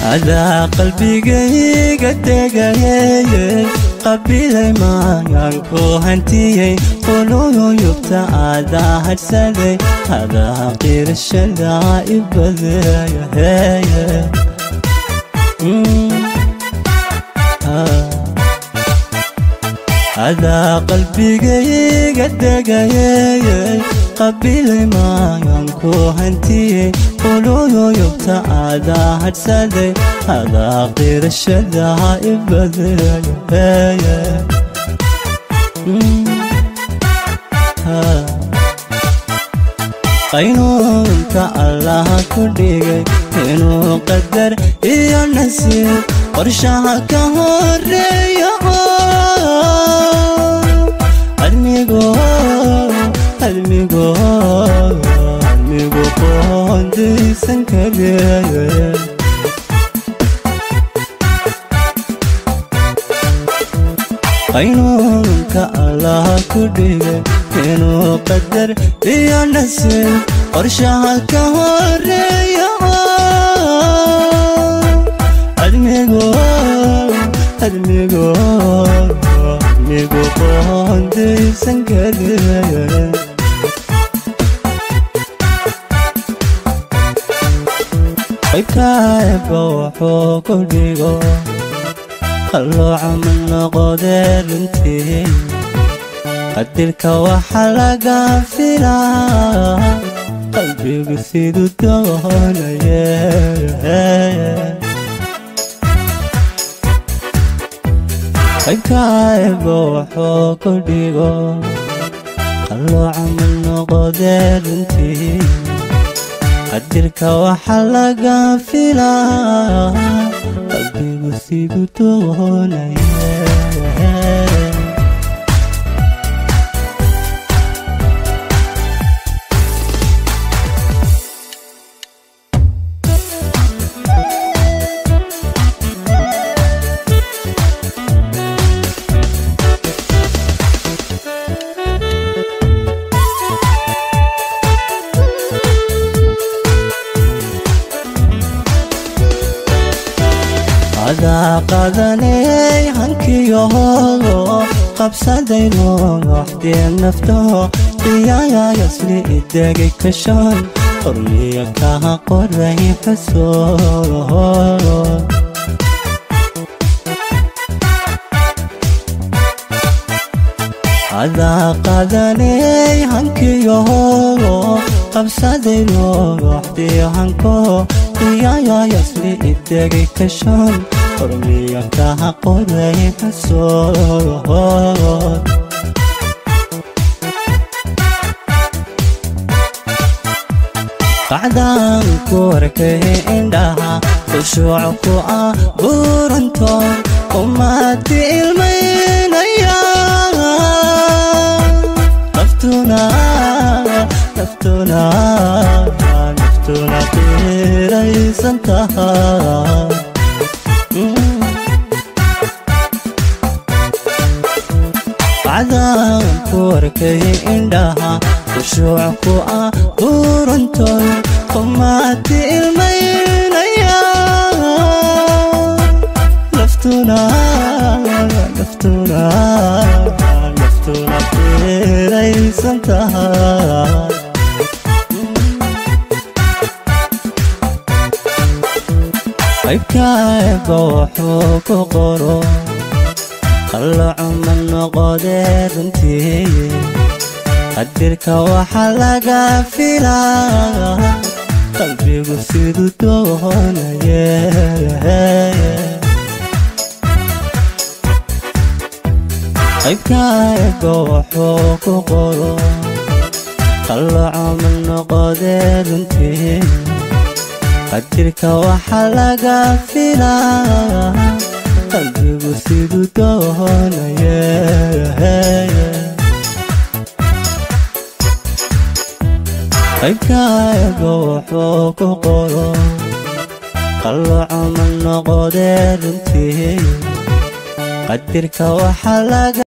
adaa qalbigayga degayeye qabilay maayaan ku hantiyey quluyuyubta adaa hadhsaday adaa qirashada ibadaya heye adaa qalbigayga degayeye qabilay maayaan ku hantiyey quluyuyubta adaa hadhsaday adaa qirashada ibadaya heye qaynuunka allaha ku dhigay inuu qadar iyo nasiib qorshaha ka horeeya admigo admigo admigu qoondaysan kareeye qaynuunka allaha ku dhigay inuu qadar iyo nasiib qorshaha ka horeeya admigo admigo admigu qoondaysan kareeye qaybkaeba wuxuu ku dhigo qallooca ma noqodee runtii qadirka waxa laga filaa qalbigu siduu doonaye qaybkaeba wuxuu ku dhigo qallooca ma noqodee runtii qadirka waxa laga filaa qalbigu siduu doonaye adaa qadanay hankiyohogo qabsadayno waxdee naftaho iyayayasli idegay kashan qormiya kaha qoray xuso adaa qadanay hankiyohogo qabsadayno waxdee hanko iyayayasli idegay kashan qormiya kaha qoray xuso qacdaan ku arkay indhaha khushuuc ku ah buurantoon umaati ilmaynaya naftuna naftuna naftuna qiiraysan tahay qacdaan ku arkay indhaha khushuuc ku ah buurantoon umaati ilmaynaya naftuna naftuna naftuna qiiraysan tahay qaybkaeba wuxuu ku qoro qallaco ma noqodee runtii qadirka waxa laga filaa qalbigu siduu doonaye qaybkaeba wuxuu ku qoro qallaco ma noqodee runtii qadirka waxa laga filaa qalbigu siduu doonaye qaybkaeba wuxuu ku qoro qallaco ma noqodee runtii qadirka waxa laga